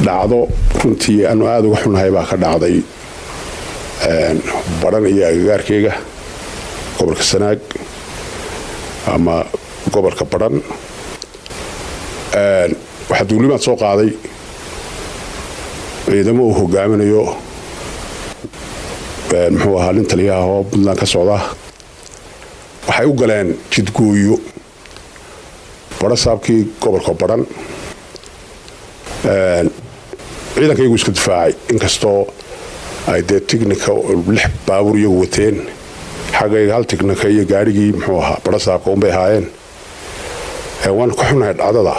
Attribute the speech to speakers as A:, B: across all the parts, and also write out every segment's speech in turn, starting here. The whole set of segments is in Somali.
A: dhacdo runtii aanu aada uga xunnahay baa ka dhacday badhan iyo agagaarkeyga gobolka sanaag ama gobolka badhan waxaa duulimaad soo qaaday ciidamo uu hogaaminayo muxuu ahaa nin taliyaha oo puntland ka socda waxay u galeen jidgooyo badho saabkii gobolka badhan ciidankaygu iska difaacay inkastoo ay dee tignika lix baabuur iyagu wateen xaggayga hal tignika iyo gaadhigii muxuu ahaa badho saabka unbay ahaayeen waan ka xunahay dhacdada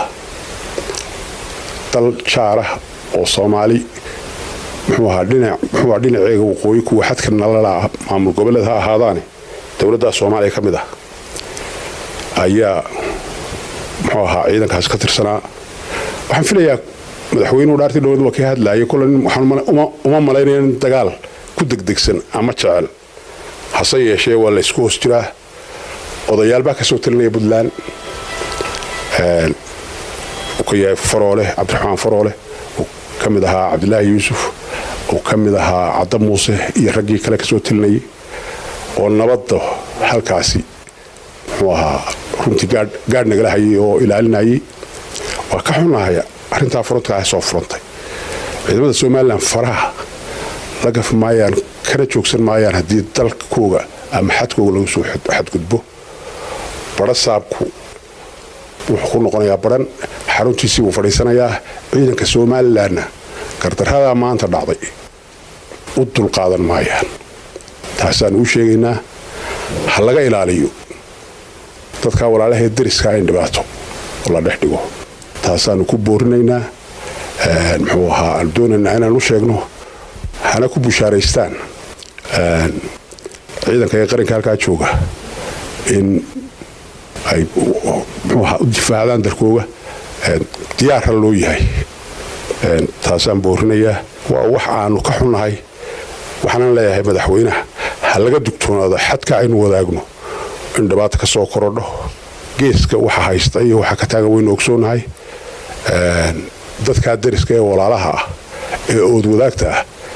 A: dal jaarah oo soomaali muxuu ahaa dhinac muxuu ahaa dhinaceega waqooyi kuwa xadka nalala maamul goboleed ha ahaadaane dowladda soomaaliya ka mid ah ayaa muxuu ahaa ciidankaas ka tirsanaa waxaan filayaa madaxweynuhu dhaartii dhowad waa ka hadlaayay kole uma malaynaya in dagaal ku degdegsan ama jecel hase yeeshee waa la ysku hoos jiraa odayaal baa ka soo talinaya puntland uu ka yahay faroole cabdiraxmaan faroole uu ka mid ahaa cabdilaahi yuusuf uu ka mid ahaa cadda muuse iyo raggii kale kasoo talinayay oo nabadda halkaasi muxuu ahaa runtii gaadh nagala hayay oo ilaalinayay waa ka xunahay arrintaa furantkaa soo furantay ciidamada somalilan faraha la gaf maayaan kana joogsan maayaan haddii dalkooga ama xadkooga lagu soo xadgudbo badho saabku wuxuu ku noqonayaa badhan xaruntiisii buu fadhiisanayaa ciidanka somalilanna gardarradaa maanta dhacday u dulqaadan maayaan taasaan uu sheegaynaa ha laga ilaaliyo dadkaa walaalahee dariskaa in dhibaato la dhex dhigo taasaanu ku boorinaynaa muxuu ahaa aanu doonaynaa inaan u sheegno hana ku bushaaraystaan ciidanka ee qaranka halkaa jooga in ay muxuuahaa u difaacdaan dalkooga diyaarra loo yahay taasaan boorinayaa waa wax aanu ka xunnahay waxaanan leeyahay madaxweynaha ha laga dugtoonaado xadka aynu wadaagno in dhibaata ka soo korodho geeska waxa haysta iyo waxa ka taagan waynu ogsoonahay dadkaa dariska ee walaalaha ah ee ood wadaagta ah